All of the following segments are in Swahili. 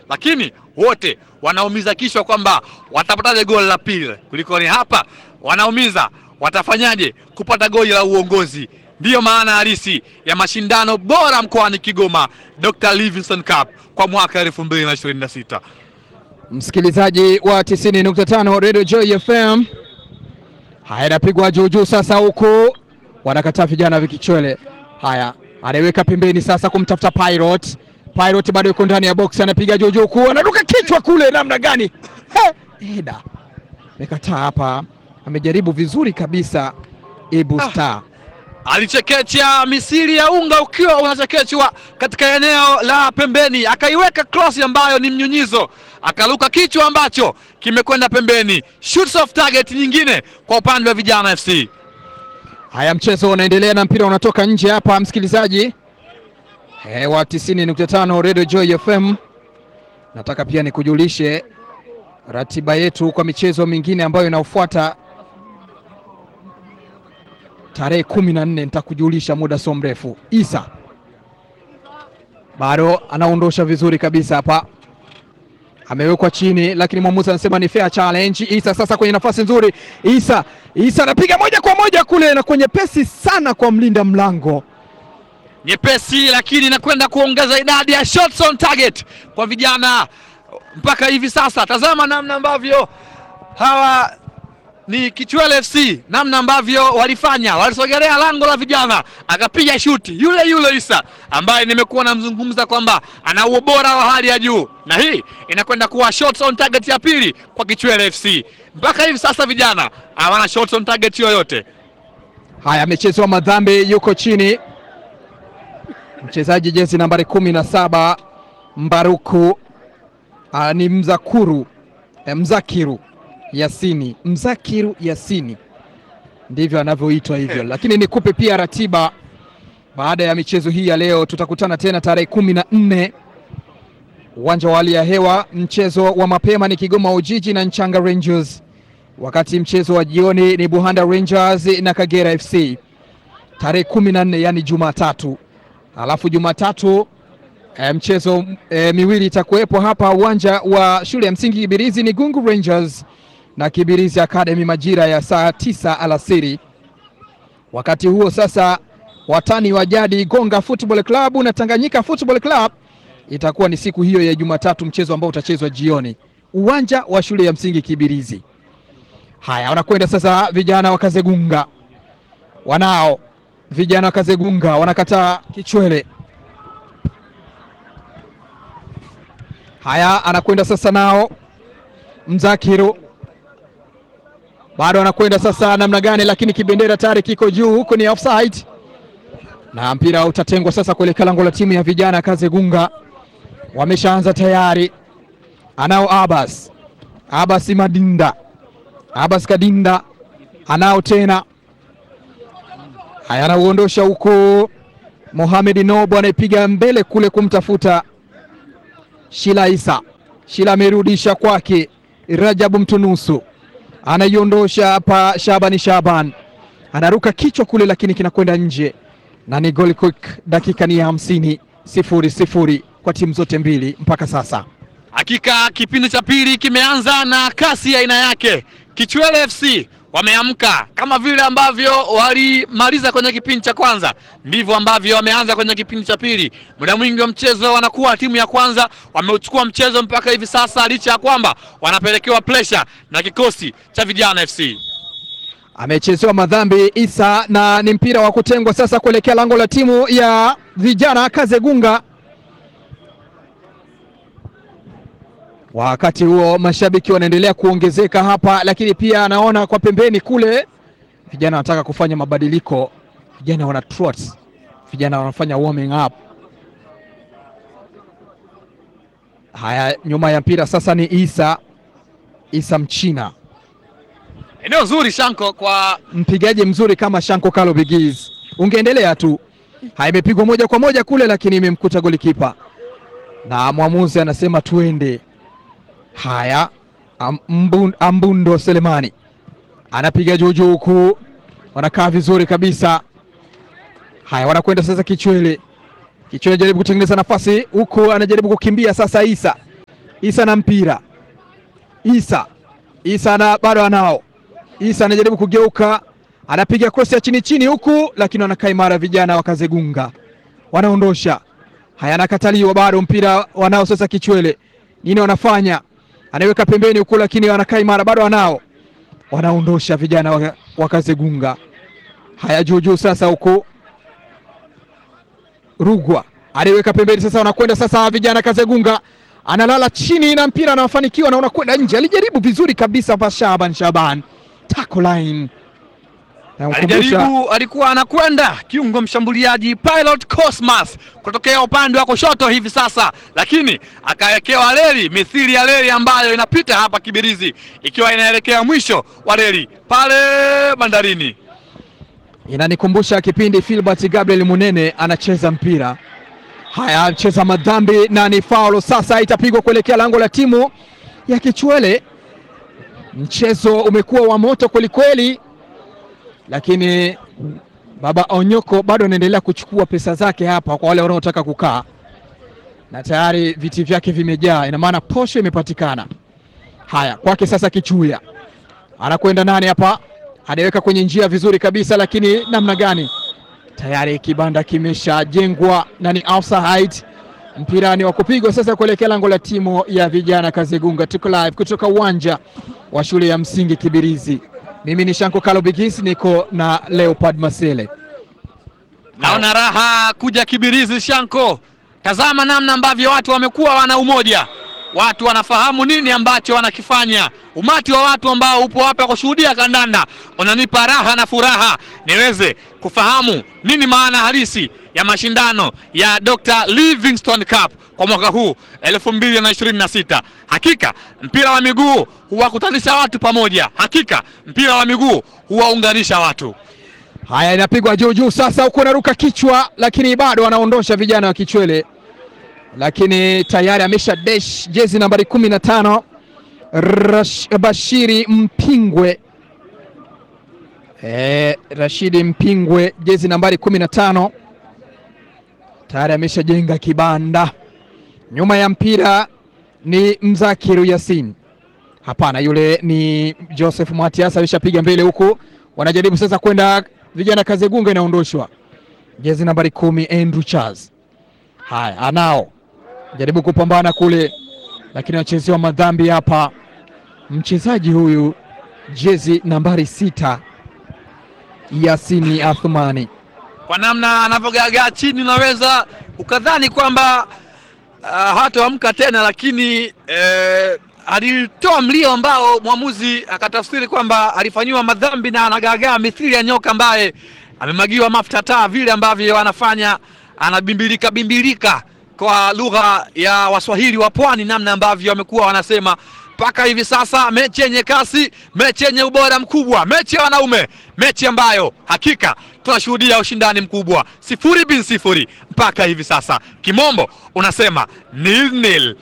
lakini wote wanaumiza kichwa kwamba watapataje goli la pili. Kulikoni hapa wanaumiza watafanyaje kupata goli la uongozi. Ndiyo maana halisi ya mashindano bora mkoani Kigoma, Dr. Livingstone Cup kwa mwaka 2026. Msikilizaji wa 90.5 Radio Joy FM, haya inapigwa juu juu sasa, huku wanakataa vijana vikichwele. Haya anaiweka pembeni sasa kumtafuta Pirate. Pirate bado yuko ndani ya box, anapiga juu juu, ku anaruka kichwa kule, namna gani? He, Eda amekataa hapa, amejaribu vizuri kabisa Ibu Ah. Star. alichekecha misiri ya unga ukiwa unachekechwa katika eneo la pembeni, akaiweka cross ambayo ni mnyunyizo, akaruka kichwa ambacho kimekwenda pembeni. Shoots off target nyingine kwa upande wa vijana FC. Haya, mchezo unaendelea na mpira unatoka nje hapa, msikilizaji e, wa 90.5 Radio Joy FM. Nataka pia nikujulishe ratiba yetu kwa michezo mingine ambayo inaofuata tarehe kumi na nne. Nitakujulisha muda sio mrefu. Isa bado anaondosha vizuri kabisa hapa, amewekwa chini, lakini mwamuzi anasema ni fair challenge. Isa sasa kwenye nafasi nzuri, Isa Isa anapiga moja kwa moja kule na kwenye pesi sana kwa mlinda mlango. nyepesi lakini inakwenda kuongeza idadi ya shots on target kwa vijana mpaka hivi sasa. Tazama namna ambavyo hawa ni Kichwele FC, namna ambavyo walifanya, walisogelea lango la vijana, akapiga shuti yule yule Isa ambaye nimekuwa namzungumza kwamba ana ubora wa hali ya juu, na hii inakwenda kuwa shots on target ya pili kwa Kichwele FC. Mpaka hivi sasa vijana hawana shots on target yoyote. Haya, amechezewa madhambi, yuko chini mchezaji jezi nambari kumi na saba Mbaruku ah, ni Mzakuru eh, Mzakiru Yasini, Mzakiru Yasini ndivyo anavyoitwa hivyo, lakini nikupe pia ratiba baada ya michezo hii ya leo. Tutakutana tena tarehe kumi na nne uwanja wa hali ya hewa. Mchezo wa mapema ni Kigoma Ujiji na Nchanga Rangers, wakati mchezo wa jioni ni Buhanda Rangers na Kagera FC tarehe kumi na nne yani Jumatatu. Alafu Jumatatu e, mchezo e, miwili itakuwepo hapa uwanja wa shule ya msingi Kibirizi ni Gungu Rangers na Kibirizi Academy majira ya saa tisa alasiri. Wakati huo sasa, watani wa jadi Gonga Football Club na Tanganyika Football Club itakuwa ni siku hiyo ya Jumatatu, mchezo ambao utachezwa jioni uwanja wa shule ya msingi Kibirizi. Haya, wanakwenda sasa vijana wa Kazegunga, wanao vijana wa Kazegunga wanakataa kichwele. Haya, anakwenda sasa nao Mzakiru bado anakwenda sasa namna gani, lakini kibendera tayari kiko juu, huko ni offside na mpira utatengwa sasa kuelekea lango la timu ya vijana Kazegunga. Wameshaanza tayari, anao Abbas Abbas Madinda Abbas Kadinda anao tena haya, anauondosha huko. Mohamed Nobo anaipiga mbele kule kumtafuta Shila Isa. Shila amerudisha kwake Rajabu Mtunusu, anaiondosha hapa. Shabani Shaban anaruka kichwa kule, lakini kinakwenda nje na ni goal kick. Dakika ni ya hamsini, sifuri sifuri kwa timu zote mbili mpaka sasa. Hakika kipindi cha pili kimeanza na kasi ya aina yake. Kichwele FC wameamka kama vile ambavyo walimaliza kwenye kipindi cha kwanza, ndivyo ambavyo wameanza kwenye kipindi cha pili. Muda mwingi wa mchezo wanakuwa timu ya kwanza, wameuchukua mchezo mpaka hivi sasa, licha ya kwamba wanapelekewa pressure na kikosi cha vijana FC. Amechezewa madhambi Isa na ni mpira wa kutengwa sasa kuelekea lango la timu ya vijana Kazegunga. Wakati huo mashabiki wanaendelea kuongezeka hapa, lakini pia anaona kwa pembeni kule vijana wanataka kufanya mabadiliko. Vijana wana trot, vijana wanafanya warming up. Haya, nyuma ya mpira sasa ni Isa Isa Mchina Eneo zuri Shanko kwa mpigaji mzuri kama Shanko Kalo Bigiz, ungeendelea tu. Haya, imepigwa moja kwa moja kule, lakini imemkuta golikipa na mwamuzi anasema tuende. Haya, Ambun, Ambundo Selemani anapiga juu juu huku, wanakaa vizuri kabisa. Haya, wanakwenda sasa Kichwele. Kichwele jaribu kutengeneza nafasi huku, anajaribu kukimbia sasa. Isa Isa na mpira Isa Isa na bado anao Isa anajaribu kugeuka, anapiga cross ya chini chini huku, lakini wanakaa imara vijana wakazegunga, wanaondosha. Haya, anakataliwa bado, mpira wanao sasa. Kichwele nini wanafanya? Anaweka pembeni huku, lakini wanakaa imara bado, wanao wanaondosha vijana waka, wakazegunga. Haya, juu juu sasa huku Rugwa anaiweka pembeni sasa, wanakwenda sasa vijana Kazegunga analala chini na mpira anafanikiwa na unakwenda nje. Alijaribu vizuri kabisa hapa Shaban Shaban tackle line Alijaribu, alikuwa anakwenda kiungo mshambuliaji Pilot Cosmas kutokea upande wa kushoto hivi sasa, lakini akawekewa reli mithili ya reli ambayo inapita hapa Kibirizi ikiwa inaelekea mwisho wa reli pale bandarini. Inanikumbusha kipindi Filbert Gabriel Munene anacheza mpira. Haya, anacheza madhambi na ni faulo sasa, itapigwa kuelekea lango la timu ya Kichwele. Mchezo umekuwa wa moto kwelikweli, lakini baba Onyoko bado anaendelea kuchukua pesa zake hapa kwa wale wanaotaka kukaa, na tayari viti vyake vimejaa, ina maana posho imepatikana. Haya, kwake sasa Kichuya anakwenda nani hapa, anaweka kwenye njia vizuri kabisa, lakini namna gani? Tayari kibanda kimeshajengwa na ni offside. Mpira ni wa kupigwa sasa kuelekea lango la timu ya vijana Kazegunga. Tuko live kutoka uwanja wa shule ya msingi Kibirizi. Mimi ni Shanko Kalo Bigis, niko na Leopard Masele. Naona raha kuja Kibirizi Shanko. Tazama namna ambavyo watu wamekuwa wana umoja, watu wanafahamu nini ambacho wanakifanya. Umati wa watu ambao upo hapa kushuhudia kandanda unanipa raha na furaha niweze kufahamu nini maana halisi ya mashindano ya Dr. Livingstone Cup kwa mwaka huu 2026. Hakika mpira wa miguu huwakutanisha watu pamoja, hakika mpira wa miguu huwaunganisha watu. Haya, inapigwa juu juu sasa, huku anaruka kichwa, lakini bado wanaondosha vijana wa Kichwele, lakini tayari amesha dash jezi nambari kumi na tano Rash, Bashiri Mpingwe e, Rashidi Mpingwe jezi nambari kumi na tano tayari ameshajenga kibanda. Nyuma ya mpira ni Mzakiru Yasin, hapana, yule ni Joseph Matias alishapiga mbele huku, wanajaribu sasa kwenda vijana Kazegunga, inaondoshwa jezi nambari kumi Andrew Charles. Haya, anao jaribu kupambana kule, lakini wachezewa madhambi hapa. Mchezaji huyu jezi nambari sita Yasini Athumani, kwa namna anavyogagaa chini unaweza ukadhani kwamba uh, hataamka tena, lakini eh, alitoa mlio ambao mwamuzi akatafsiri kwamba alifanyiwa madhambi na anagaagaa mithili ya nyoka ambaye amemagiwa mafuta taa, vile ambavyo anafanya anabimbilika bimbilika kwa lugha ya Waswahili wa pwani, namna ambavyo wamekuwa wanasema mpaka hivi sasa. Mechi yenye kasi, mechi yenye ubora mkubwa, mechi ya wanaume, mechi ambayo hakika tunashuhudia ushindani mkubwa, sifuri bin sifuri mpaka hivi sasa. Kimombo unasema nil nil,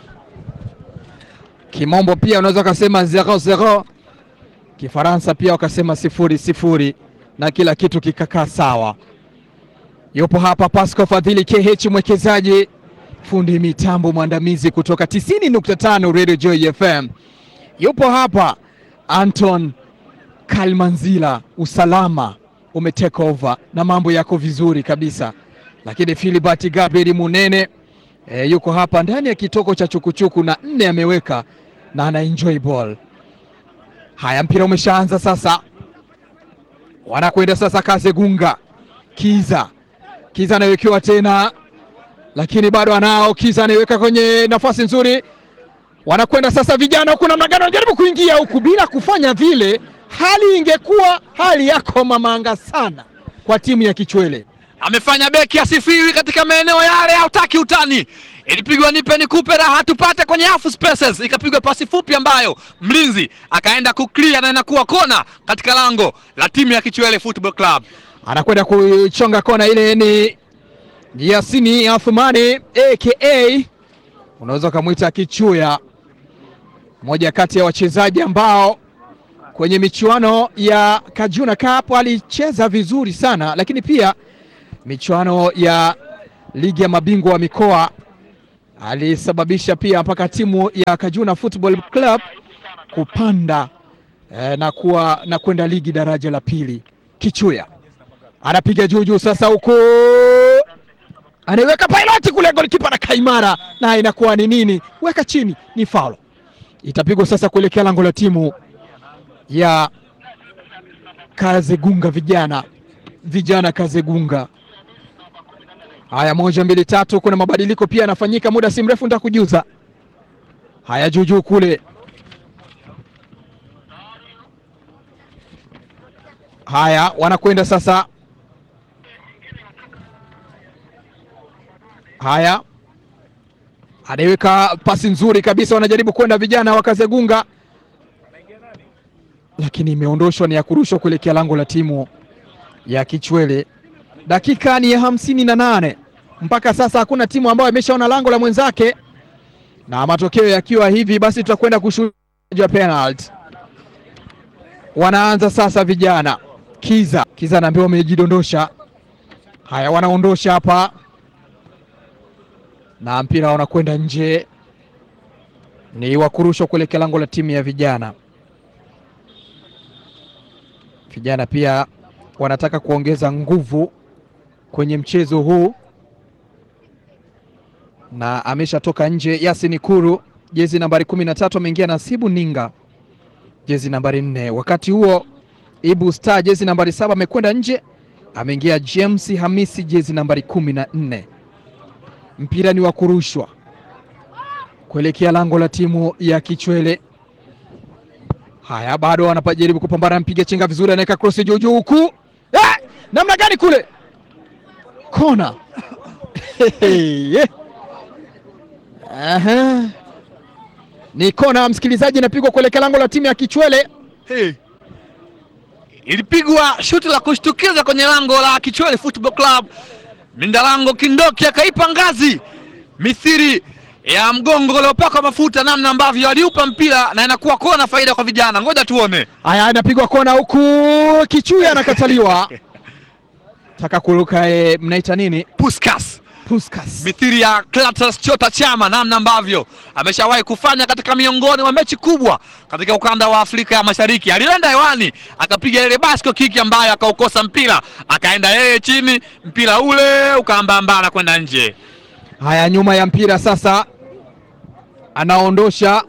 kimombo pia unaweza ukasema zero zero, Kifaransa pia wakasema sifuri sifuri, na kila kitu kikakaa sawa. Yupo hapa Pasco Fadhili KH, mwekezaji fundi mitambo mwandamizi kutoka 90.5 Radio Joy FM. Yupo hapa Anton Kalmanzila, usalama umetake over na mambo yako vizuri kabisa, lakini Philibert Gabriel Munene e, yuko hapa ndani ya kitoko cha chukuchuku na nne ameweka na ana enjoy ball. Haya, mpira umeshaanza sasa, wanakwenda sasa Kazegunga. Kiza Kiza anawekewa tena lakini bado anao Kiza anaiweka kwenye nafasi nzuri, wanakwenda sasa vijana huku, namna gani wanajaribu kuingia huku bila kufanya vile. Hali ingekuwa hali yako mamanga sana kwa timu ya Kichwele. amefanya beki asifiwi katika maeneo yale, hautaki utani. Ilipigwa nipe nikupe raha tupate kwenye half spaces, ikapigwa pasi fupi ambayo mlinzi akaenda kuclear na inakuwa kona katika lango la timu ya Kichwele Football Club. Anakwenda kuchonga kona ile, ni Yasini Athumani aka unaweza ukamwita Kichuya, mmoja kati ya wachezaji ambao kwenye michuano ya Kajuna Cup alicheza vizuri sana, lakini pia michuano ya ligi ya mabingwa wa mikoa alisababisha pia mpaka timu ya Kajuna Football Club kupanda eh, na kuwa na kwenda ligi daraja la pili. Kichuya anapiga juu juu, sasa huko anaiweka piloti kule, golikipa na kaimara, na inakuwa ni nini? Weka chini, ni faulo itapigwa sasa kuelekea lango la timu ya Kazegunga vijana vijana Kazegunga. Haya, moja mbili tatu, kuna mabadiliko pia yanafanyika muda si mrefu, nitakujuza. Haya, juujuu kule, haya wanakwenda sasa. Haya, anaiweka pasi nzuri kabisa, wanajaribu kwenda vijana wa Kazegunga, lakini imeondoshwa, ni ya kurushwa kuelekea lango la timu ya Kichwele. Dakika ni ya hamsini na nane mpaka sasa, hakuna timu ambayo imeshaona lango la mwenzake, na matokeo yakiwa hivi, basi tutakwenda kushuhudia penalty. Wanaanza sasa vijana Kiza Kiza anaambiwa wamejidondosha. Haya, wanaondosha hapa na mpira unakwenda nje, ni wa kurushwa kuelekea lango la timu ya vijana. Vijana pia wanataka kuongeza nguvu kwenye mchezo huu, na ameshatoka nje Yasin Kuru, jezi nambari kumi na tatu, ameingia Nasibu Ninga, jezi nambari nne. Wakati huo Ibu Star, jezi nambari saba, amekwenda nje, ameingia James Hamisi, jezi nambari kumi na nne. Mpira ni wa kurushwa kuelekea lango la timu ya Kichwele. Haya, bado wanapajaribu kupambana, mpiga chenga vizuri, anaweka cross juu juu huku eh, namna gani kule kona Aha. Ni kona msikilizaji, inapigwa kuelekea lango la timu ya Kichwele. Hey. Ilipigwa shuti la kushtukiza kwenye lango la Kichwele Football Club. Mindalango Kindoki akaipa ngazi mithiri ya mgongo uliopakwa mafuta, namna ambavyo aliupa mpira na inakuwa kona, faida kwa vijana. Ngoja tuone. Haya, inapigwa kona huku, Kichuya anakataliwa taka kuruka e, mnaita nini? Puskas Puskas. mithiri ya Clatous Chota Chama, namna ambavyo ameshawahi kufanya katika miongoni mwa mechi kubwa katika ukanda wa Afrika ya Mashariki. Alienda hewani akapiga ile basco kiki ambayo akaukosa mpira, akaenda yeye chini, mpira ule ukaambambana kwenda nje. Haya, nyuma ya mpira sasa, anaondosha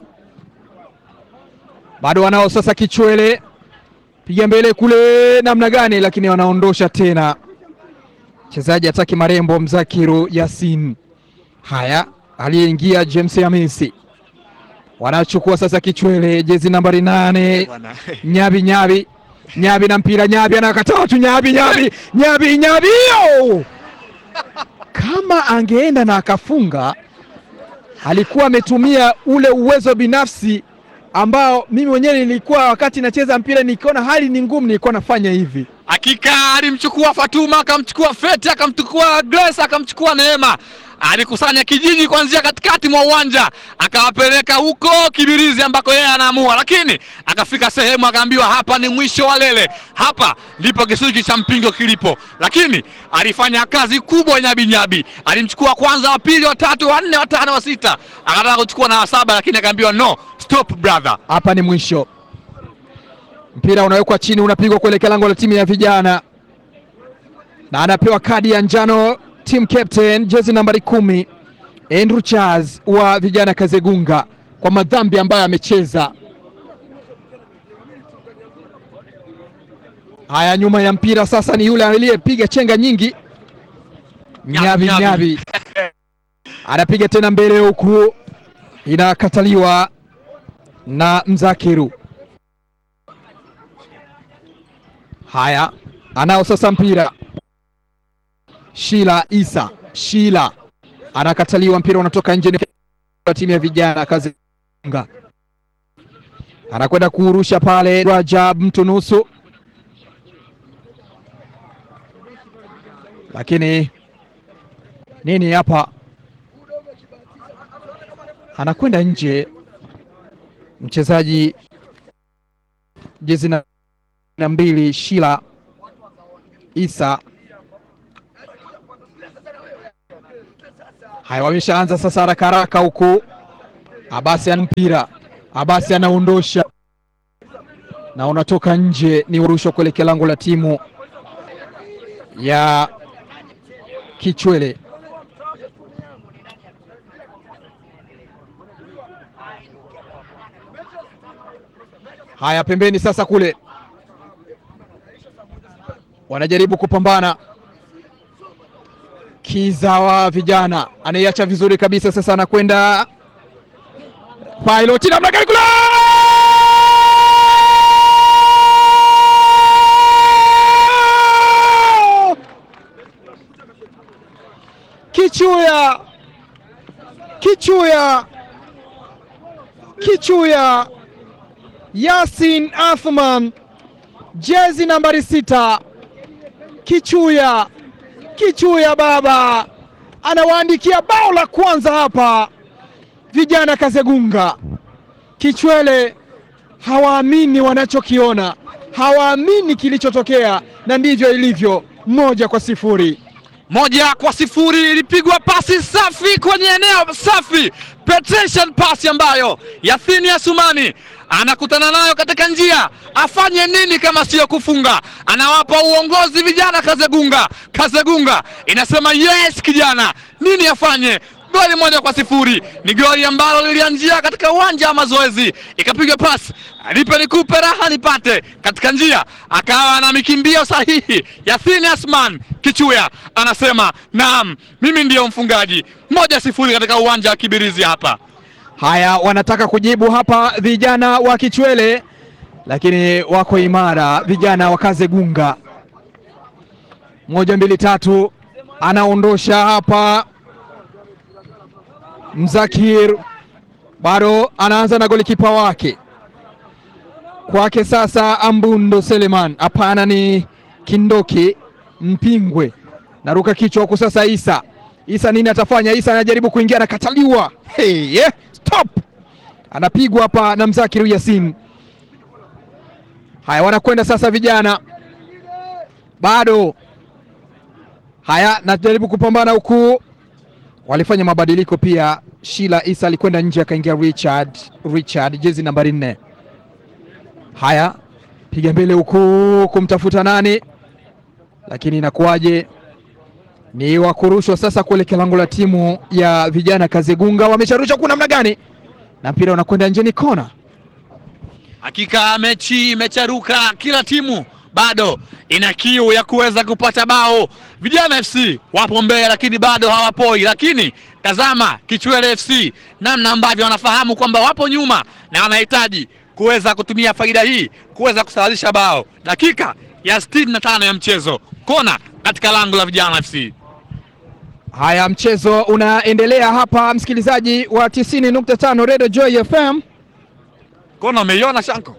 bado wanao sasa. Kichwele piga mbele kule, namna gani, lakini wanaondosha tena mchezaji ataki marembo Mzakiru Yasin. Haya, aliyeingia James Hamisi, wanachukua sasa Kichwele, jezi nambari nane Nyabi Nyabi Nyabi na mpira Nyabi anakataa tu Nyabi Nyabi Nyabi Nyabi yo! Kama angeenda na akafunga, alikuwa ametumia ule uwezo binafsi ambao mimi mwenyewe nilikuwa wakati nacheza mpira nikiona hali ni ngumu, nilikuwa nafanya hivi. Hakika alimchukua Fatuma, akamchukua Feti, akamchukua Grace, akamchukua Neema, alikusanya kijiji kuanzia katikati mwa uwanja akawapeleka huko Kibirizi ambako yeye anaamua, lakini akafika sehemu akaambiwa, hapa ni mwisho wa lele, hapa ndipo kisuji cha mpingo kilipo. Lakini alifanya kazi kubwa Nyabi Nyabi, alimchukua kwanza, wa pili, wa tatu, wa nne, wa tano, wa sita, akataka kuchukua na wa saba, lakini akaambiwa no, stop brother. Hapa ni mwisho. Mpira unawekwa chini, unapigwa kuelekea lango la timu ya vijana, na anapewa kadi ya njano team captain, jezi nambari kumi, Andrew Charles wa vijana Kazegunga, kwa madhambi ambayo amecheza. Haya, nyuma ya mpira sasa ni yule aliyepiga chenga nyingi, Nyabi Nyabi. Nyabi anapiga tena mbele, huku inakataliwa na Mzakiru. Haya, anao sasa mpira Shila Isa Shila anakataliwa, mpira unatoka nje, ni timu ya vijana Kazenga, anakwenda kuurusha pale Rajab mtu nusu, lakini nini hapa, anakwenda nje mchezaji jezi na na mbili Shila Isa. Haya, wameshaanza sasa haraka haraka huku. Abasi ana mpira, Abasi anaondosha na unatoka nje, ni urushwa kuelekea lango la timu ya Kichwele. Haya, pembeni sasa kule wanajaribu kupambana. Kiza wa vijana anaiacha vizuri kabisa, sasa anakwenda pilot namna gani kule Kichuya, Kichuya, Kichuya, Yasin Athman, jezi nambari sita. Kichuya, Kichuya baba anawaandikia bao la kwanza hapa vijana Kazegunga. Kichwele hawaamini wanachokiona, hawaamini kilichotokea, na ndivyo ilivyo, moja kwa sifuri. moja kwa sifuri ilipigwa pasi safi kwenye eneo safi, penetration pasi ambayo Yathini Asumani anakutana nayo katika njia. Afanye nini kama siyo kufunga? Anawapa uongozi vijana Kazegunga. Kazegunga inasema yes, kijana, nini afanye? Goli moja kwa sifuri ni goli ambalo lilianzia katika uwanja wa mazoezi, ikapigwa pasi nipe nikupe raha nipate katika njia, akawa na mikimbio sahihi. Yathini Asman Kichuya anasema naam, mimi ndiyo mfungaji. Moja sifuri katika uwanja wa Kibirizi hapa. Haya, wanataka kujibu hapa vijana wa Kichwele, lakini wako imara vijana wa Kazegunga. Moja mbili tatu, anaondosha hapa Mzakir, bado anaanza na golikipa wake kwake sasa, Ambundo Seleman, hapana, ni Kindoki Mpingwe, naruka kichwa huku sasa. Isa Isa nini atafanya? Isa anajaribu kuingia, anakataliwa. Hey, yeah, stop, anapigwa hapa na Mzakiru Yasin. Haya, wanakwenda sasa vijana, bado haya, najaribu kupambana huku, walifanya mabadiliko pia. Shila Isa alikwenda nje, akaingia Richard, Richard jezi nambari nne. Haya, piga mbele huku kumtafuta nani, lakini inakuwaje? Ni wakurushwa sasa kuelekea lango la timu ya vijana Kazegunga. Wamesharusha kuna namna gani, na mpira unakwenda nje, ni kona. Hakika mechi imecharuka, kila timu bado ina kiu ya kuweza kupata bao. Vijana FC wapo mbele, lakini bado hawapoi. Lakini tazama Kichwele FC namna ambavyo wanafahamu kwamba wapo nyuma na wanahitaji kuweza kutumia faida hii kuweza kusawazisha bao. Dakika ya sitini na tano ya mchezo, kona katika lango la vijana FC. Haya, mchezo unaendelea hapa, msikilizaji wa 90.5 Radio Joy FM. Kona umeiona Shanko?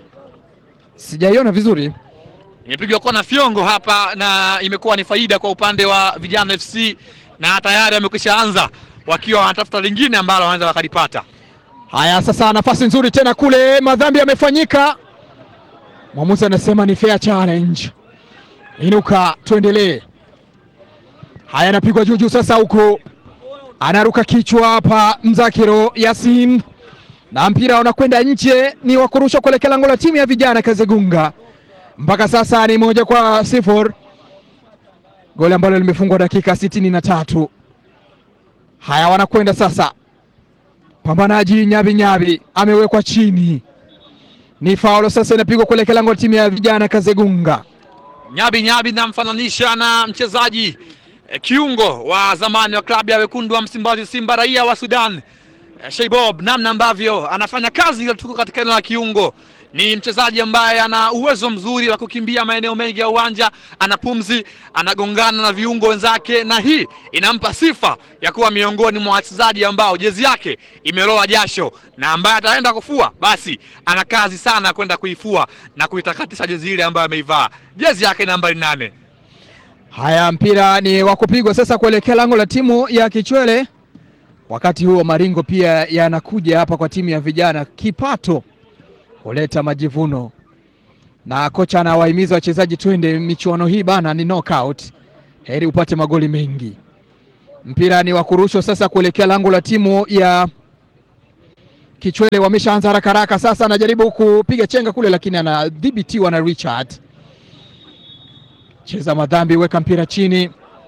Sijaiona vizuri. Imepigwa kona fyongo hapa na imekuwa ni faida kwa upande wa vijana FC, na tayari wamekwisha anza wakiwa wanatafuta lingine ambalo wanaweza wakalipata. Haya, sasa nafasi nzuri tena kule, madhambi yamefanyika. Mwamuzi anasema ni fair challenge. Inuka, tuendelee. Haya, anapigwa juu juu sasa, huku anaruka kichwa hapa Mzakiro Yasin, na mpira unakwenda nje, ni wa kurusha kuelekea lango la timu ya vijana Kazegunga. Mpaka sasa ni moja kwa sifuri, goli ambalo limefungwa dakika sitini na tatu. Haya, wanakwenda sasa Pambanaji Nyabi Nyabi amewekwa chini, ni faulo sasa, inapigwa kuelekea lango la timu ya vijana Kazegunga. Nyabi Nyabi namfananisha na mchezaji eh, kiungo wa zamani wa klabu ya wekundu wa Msimbazi Simba, raia wa Sudan eh, Sheibob, namna ambavyo anafanya kazi ile tuko katika eneo la kiungo. Ni mchezaji ambaye ana uwezo mzuri wa kukimbia maeneo mengi ya uwanja, ana pumzi, anagongana na viungo wenzake, na hii inampa sifa ya kuwa miongoni mwa wachezaji ambao jezi yake imeloa jasho, na ambaye ataenda kufua basi ana kazi sana ya kwenda kuifua na kuitakatisha jezi ile ambayo ameivaa, jezi yake nambari nane. Haya, mpira ni wa kupigwa sasa kuelekea lango la timu ya Kichwele. Wakati huo maringo pia yanakuja hapa kwa timu ya vijana, kipato huleta majivuno, na kocha anawahimiza wachezaji, twende michuano hii bana, ni knockout, heri upate magoli mengi. Mpira ni wa kurushwa sasa kuelekea lango la timu ya Kichwele. Wameshaanza haraka haraka sasa, anajaribu kupiga chenga kule, lakini anadhibitiwa na Richard. Cheza madhambi, weka mpira chini.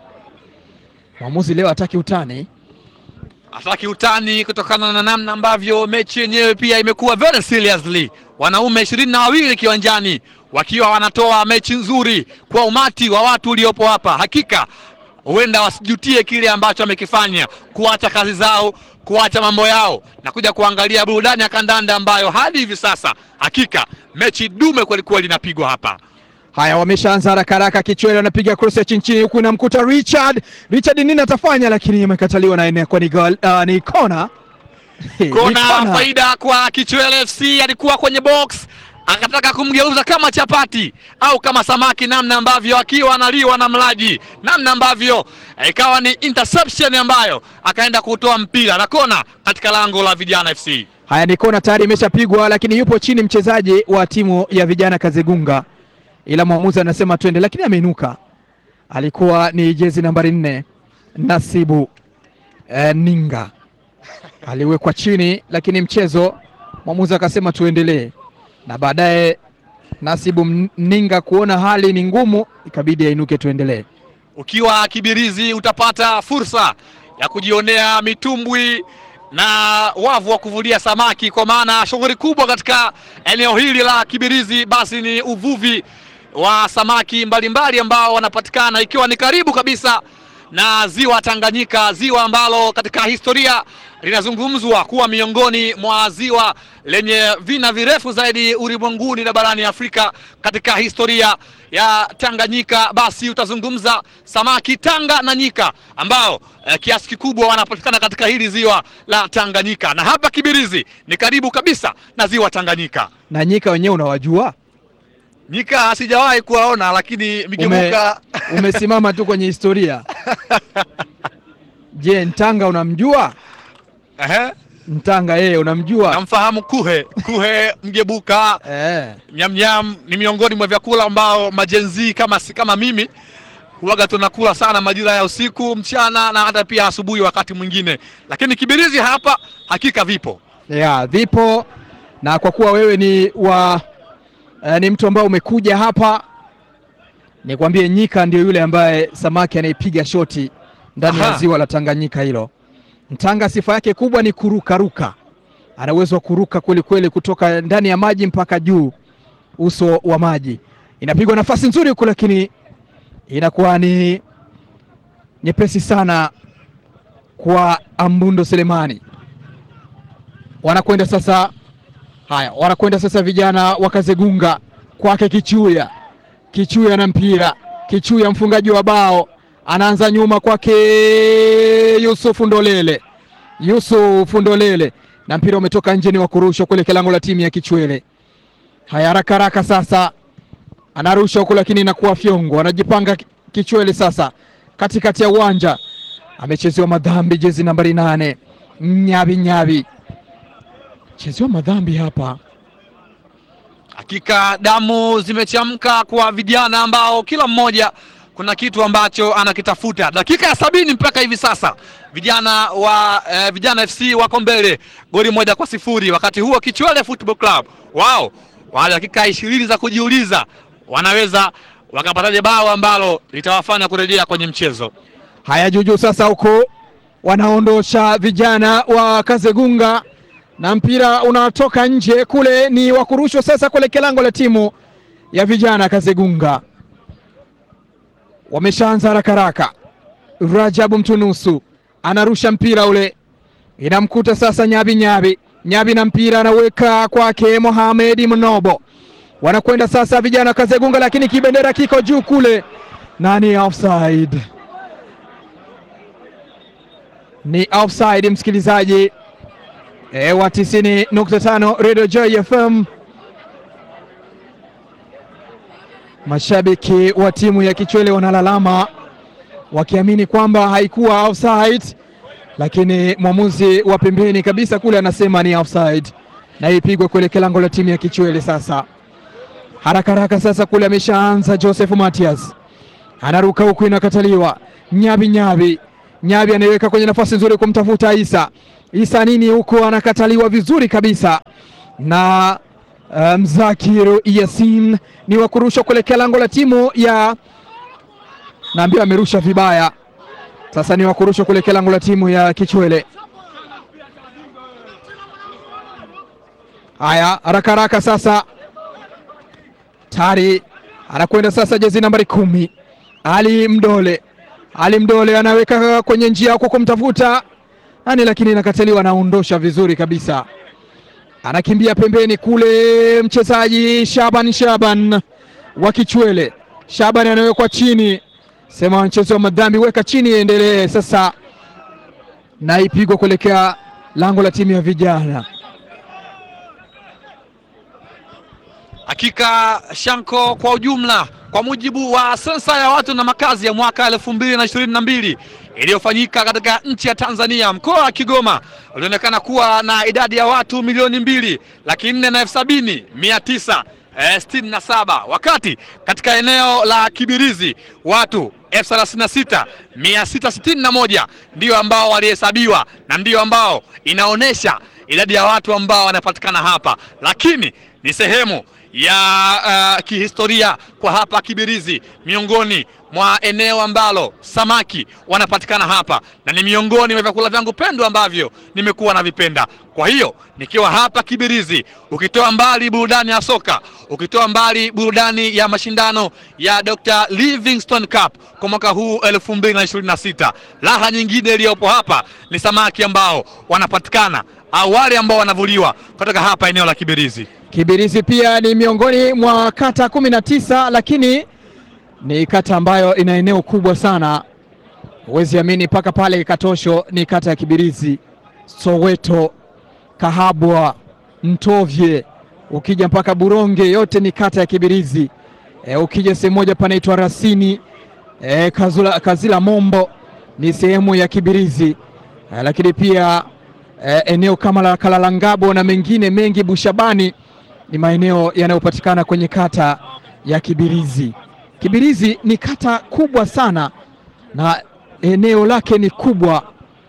Mwamuzi leo hataki utani. Hataki utani kutokana na namna ambavyo mechi yenyewe pia imekuwa very seriously. Wanaume ishirini na wawili kiwanjani wakiwa wanatoa mechi nzuri kwa umati wa watu uliopo hapa. Hakika huenda wasijutie kile ambacho wamekifanya, kuacha kazi zao, kuacha mambo yao na kuja kuangalia burudani ya kandanda ambayo hadi hivi sasa hakika mechi dume kwelikweli inapigwa hapa. Haya, wameshaanza haraka haraka. Kichwele anapiga cross ya chini chini, huku inamkuta Richard. Richard nini atafanya, lakini imekataliwa na inakuwa ni goal, uh, ni kona. Kona faida kwa Kichwele FC. Alikuwa kwenye box akataka kumgeuza kama chapati au kama samaki, namna ambavyo akiwa analiwa na mlaji, namna ambavyo ikawa ni interception ambayo akaenda kutoa mpira na kona katika lango la Vijana FC. Haya, ni kona tayari imeshapigwa, lakini yupo chini mchezaji wa timu ya Vijana Kazegunga, ila mwamuzi anasema twende, lakini ameinuka. Alikuwa ni jezi nambari nne Nasibu eh, Ninga aliwekwa chini, lakini mchezo mwamuzi akasema tuendelee, na baadaye Nasibu Ninga kuona hali ni ngumu, ikabidi ainuke tuendelee. Ukiwa Kibirizi utapata fursa ya kujionea mitumbwi na wavu wa kuvulia samaki, kwa maana shughuli kubwa katika eneo hili la Kibirizi basi ni uvuvi wa samaki mbalimbali ambao wanapatikana, ikiwa ni karibu kabisa na ziwa Tanganyika, ziwa ambalo katika historia linazungumzwa kuwa miongoni mwa ziwa lenye vina virefu zaidi ulimwenguni na barani Afrika. Katika historia ya Tanganyika, basi utazungumza samaki tanga na nyika ambao eh, kiasi kikubwa wanapatikana katika hili ziwa la Tanganyika, na hapa Kibirizi ni karibu kabisa na ziwa Tanganyika. Na nyika wenyewe unawajua? Nyika sijawahi kuwaona, lakini migebuka Ume, umesimama tu kwenye historia. Je, Ntanga unamjua? Ehe. Ntanga yeye unamjua? Namfahamu kuhe kuhe, mgebuka, Eh. nyamnyam ni miongoni mwa vyakula ambao majenzi kama, si- kama mimi huwaga tunakula sana majira ya usiku, mchana na hata pia asubuhi wakati mwingine, lakini Kibirizi hapa hakika vipo. Ya, vipo na kwa kuwa wewe ni wa eh, ni mtu ambaye umekuja hapa, nikwambie nyika ndio yule ambaye samaki anayepiga shoti ndani ya Aha. ziwa la Tanganyika hilo. Mtanga sifa yake kubwa ni kurukaruka, ana uwezo wa kuruka kweli kweli kutoka ndani ya maji mpaka juu uso wa maji. Inapigwa nafasi nzuri huko, lakini inakuwa ni nyepesi sana kwa Ambundo Selemani wanakwenda sasa. Haya, wanakwenda sasa vijana wa Kazegunga kwake Kichuya. Kichuya na mpira, Kichuya mfungaji wa bao anaanza nyuma kwake Yusufu Ndolele. Yusufu Ndolele na mpira umetoka nje, ni wa kurushwa kuelekea lango la timu ya Kichwele. Haya, haraka haraka sasa anarusha huku, lakini inakuwa fyongo. Anajipanga Kichwele sasa katikati ya uwanja, amechezewa madhambi, jezi nambari nane Nyabi Nyabi chezewa madhambi hapa. Hakika damu zimechamka kwa vijana ambao kila mmoja kuna kitu ambacho anakitafuta. Dakika ya sabini mpaka hivi sasa vijana wa eh, vijana FC wako mbele goli moja kwa sifuri. Wakati huo Kichwele Football Club wao wale dakika ishirini za kujiuliza wanaweza wakapataje bao ambalo litawafanya kurejea kwenye mchezo. Haya, juujuu sasa huko wanaondosha vijana wa Kazegunga na mpira unatoka nje kule, ni wa kurushwa sasa kuelekea lango la timu ya vijana Kazegunga. Wameshaanza haraka haraka. Rajabu Mtunusu anarusha mpira ule, inamkuta sasa Nyabi Nyabi Nyabi na mpira anaweka kwake Mohamed Mnobo. Wanakwenda sasa vijana wa Kazegunga, lakini kibendera kiko juu kule na ni offside ni offside msikilizaji e, wa 90.5 Radio Joy FM. Mashabiki wa timu ya Kichwele wanalalama wakiamini kwamba haikuwa offside, lakini mwamuzi wa pembeni kabisa kule anasema ni offside na ipigwe kuelekea lango la timu ya Kichwele. Sasa haraka haraka sasa kule ameshaanza Joseph Matias anaruka huku, inakataliwa. Nyabi Nyabi Nyabi anaiweka kwenye nafasi nzuri kumtafuta Isa. Isa nini huko, anakataliwa vizuri kabisa na uh, Mzakiru Yasin ni wa kurusha kuelekea lango la timu ya naambiwa amerusha vibaya. Sasa ni wa kurusha kuelekea lango la timu ya Kichwele. Haya, haraka haraka sasa, tayari anakwenda sasa, jezi nambari kumi Ali Mdole. Ali Mdole anaweka kwenye njia kwa kumtafuta nani, lakini inakataliwa, anaondosha vizuri kabisa, anakimbia pembeni kule, mchezaji Shaban Shaban wa Kichwele. Shaban anawekwa chini, sema mchezo wa madhambi, weka chini, endelee sasa, na ipigwa kuelekea lango la timu ya vijana. Hakika Shanko, kwa ujumla, kwa mujibu wa sensa ya watu na makazi ya mwaka elfu mbili na ishirini na mbili iliyofanyika katika nchi ya Tanzania, mkoa wa Kigoma ulionekana kuwa na idadi ya watu milioni mbili laki nne na elfu sabini mia tisa eh, sitini na saba wakati katika eneo la Kibirizi watu elfu thelathini na sita mia sita sitini na moja ndio ambao walihesabiwa na ndio ambao inaonyesha idadi ya watu ambao wanapatikana hapa, lakini ni sehemu ya uh, kihistoria kwa hapa Kibirizi, miongoni mwa eneo ambalo samaki wanapatikana hapa, na ni miongoni mwa vyakula vyangu pendwa ambavyo nimekuwa navipenda. Kwa hiyo nikiwa hapa Kibirizi, ukitoa mbali burudani ya soka, ukitoa mbali burudani ya mashindano ya Dr. Livingstone Cup kwa mwaka huu 2026, raha nyingine iliyopo hapa ni samaki ambao wanapatikana au wale ambao wanavuliwa kutoka hapa eneo la Kibirizi. Kibirizi pia ni miongoni mwa kata kumi na tisa, lakini ni kata ambayo ina eneo kubwa sana, huwezi amini, mpaka pale Katosho ni kata ya Kibirizi, Soweto, Kahabwa, Mtovye, ukija mpaka Buronge yote ni kata ya Kibirizi. E, ukija sehemu moja panaitwa Rasini e, Kazula, Kazila Mombo ni sehemu ya Kibirizi e, lakini pia e, eneo kama la Kalalangabo na mengine mengi Bushabani ni maeneo yanayopatikana kwenye kata ya Kibirizi. Kibirizi ni kata kubwa sana na eneo lake ni kubwa,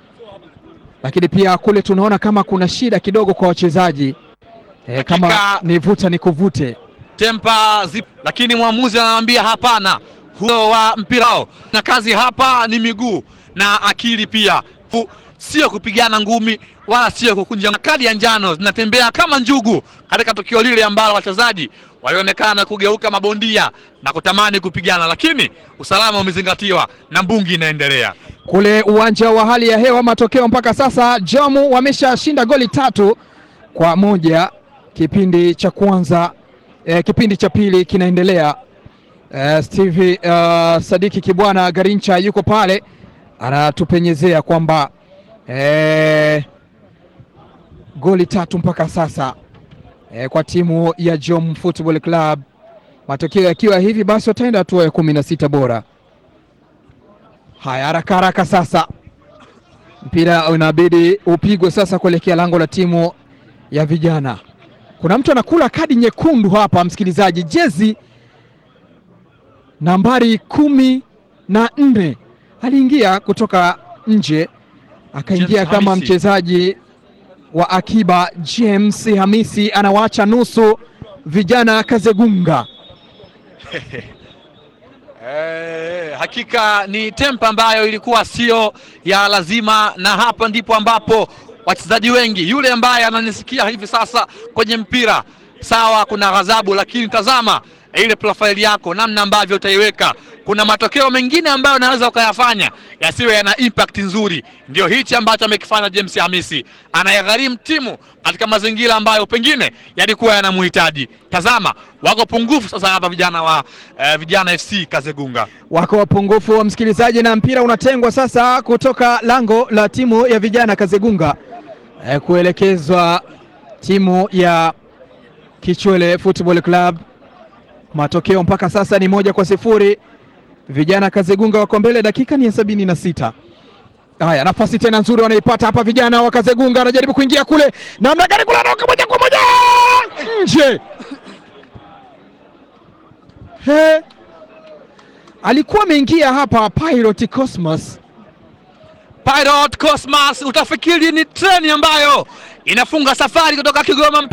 lakini pia kule tunaona kama kuna shida kidogo kwa wachezaji e, kama Hakika- ni vuta ni kuvute. tempa zip, lakini mwamuzi anawaambia hapana, huo wa mpira wao na kazi hapa ni miguu na akili pia, Fu- sio kupigana ngumi wala sio kukunja. Kadi ya njano zinatembea kama njugu katika tukio lile ambalo wachezaji walionekana kugeuka mabondia na kutamani kupigana, lakini usalama umezingatiwa na mbungi inaendelea. Kule uwanja wa hali ya hewa, matokeo mpaka sasa, Jamu wameshashinda goli tatu kwa moja kipindi cha kwanza. Eh, kipindi cha pili kinaendelea. Eh, Steve eh, Sadiki Kibwana Garincha yuko pale anatupenyezea kwamba eh, goli tatu mpaka sasa eh, kwa timu ya Jom Football Club. Matokeo yakiwa hivi basi wataenda hatua ya kumi na sita bora. Haya, haraka haraka sasa, mpira unabidi upigwe sasa kuelekea lango la timu ya vijana. Kuna mtu anakula kadi nyekundu hapa, msikilizaji, jezi nambari kumi na nne aliingia kutoka nje akaingia James kama Hamisi. mchezaji wa akiba. James Hamisi anawacha nusu vijana Kazegunga. Eh, hakika ni tempa ambayo ilikuwa sio ya lazima, na hapa ndipo ambapo wachezaji wengi, yule ambaye ananisikia hivi sasa kwenye mpira, sawa, kuna ghadhabu, lakini tazama ile profaili yako, namna ambavyo utaiweka. Kuna matokeo mengine ambayo unaweza ukayafanya yasiwe yana impact nzuri. Ndio hichi ambacho amekifanya James Hamisi, anayegharimu timu katika mazingira ambayo pengine yalikuwa yanamhitaji. Tazama, wako pungufu sasa hapa vijana wa eh, vijana FC Kazegunga. wako wapungufu wa msikilizaji, na mpira unatengwa sasa kutoka lango la timu ya vijana Kazegunga eh, kuelekezwa timu ya Kichwele Football Club. Matokeo mpaka sasa ni moja kwa sifuri. Vijana Kazegunga wako mbele, dakika ni ya sabini na sita. Haya, nafasi tena nzuri wanaipata hapa vijana wa Kazegunga, anajaribu kuingia kule, namna gani kule, anaoka moja kwa moja nje. He, alikuwa ameingia hapa Pilot Cosmos Pilot Cosmas, utafikiri ni treni ambayo inafunga safari kutoka Kigoma mpaka